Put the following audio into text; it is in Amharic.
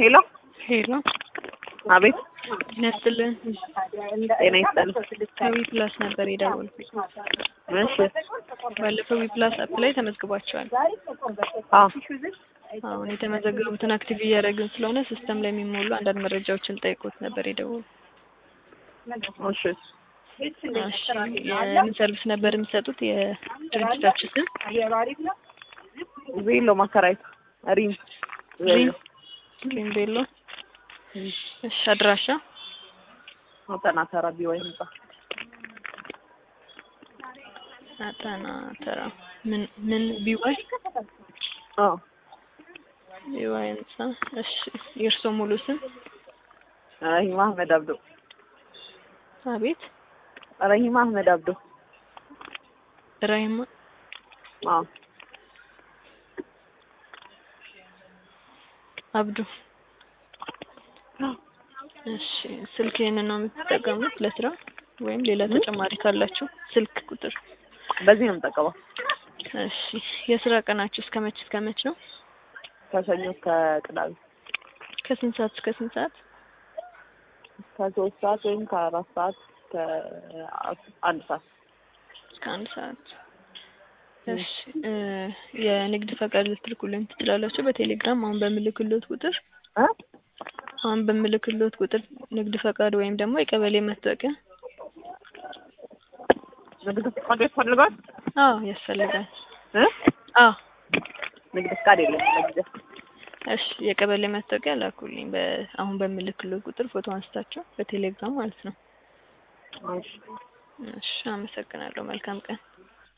ሄሎ ሄሎ አቤት ይነስጥልን ጤና ይስጠን ከዊ ፕላስ ነበር የደወልኩት። እሺ ባለፈው ዊ ፕላስ አፕ ላይ ተመዝግባቸዋል። አዎ አሁን የተመዘገቡትን አክቲቭ እያደረግን ስለሆነ ሲስተም ላይ የሚሞሉ አንዳንድ መረጃዎችን ጠይቆት ነበር የደወሉ። እሺ እሺ የምን ሰርቪስ ነበር የሚሰጡት? የድርጅታችሁ ስም ቬሎ ማከራየት ሪም ሪም ሪም ቤሎ። እሺ አድራሻ አጠና ተራ ቢዋይ ህንጻ አጠና ተራ ምን ምን ቢዋይ አዎ ቢዋይ ህንጻ። እሺ የእርስዎ ሙሉ ስም? ረሂማ አህመድ አብዶ አቤት ረሂማ አህመድ አብዶ ራሂማ አዎ አብዱ። እሺ ስልክ ይሄንን ነው የምትጠቀሙት ለስራ ወይም ሌላ ተጨማሪ ካላችሁ ስልክ ቁጥር? በዚህ ነው የምጠቀመው እሺ የስራ ቀናችሁ እስከ መች እስከ መች ነው? ከሰኞ እስከ ቅዳሜ ከስንት ሰዓት እስከ ስንት ሰዓት? ከሶስት ሰዓት ወይም ከአራት ሰዓት እስከ አንድ ሰዓት እስከ አንድ ሰዓት። እሺ እ የንግድ ፈቃድ ልትልኩልኝ ትችላላችሁ በቴሌግራም አሁን በምልክሎት ቁጥር እ አሁን በምልክሎት ቁጥር ንግድ ፈቃድ ወይም ደግሞ የቀበሌ መታወቂያ። ንግድ ፈቃድ ያስፈልጋል አዎ ያስፈልጋል። እ አዎ ንግድ ፈቃድ የለም ለጊዜው እሺ የቀበሌ መታወቂያ ላኩልኝ። በ አሁን በምልክሎት ቁጥር ፎቶ አንስታችሁ በቴሌግራም ማለት ነው። እሺ እሺ አመሰግናለሁ። መልካም ቀን።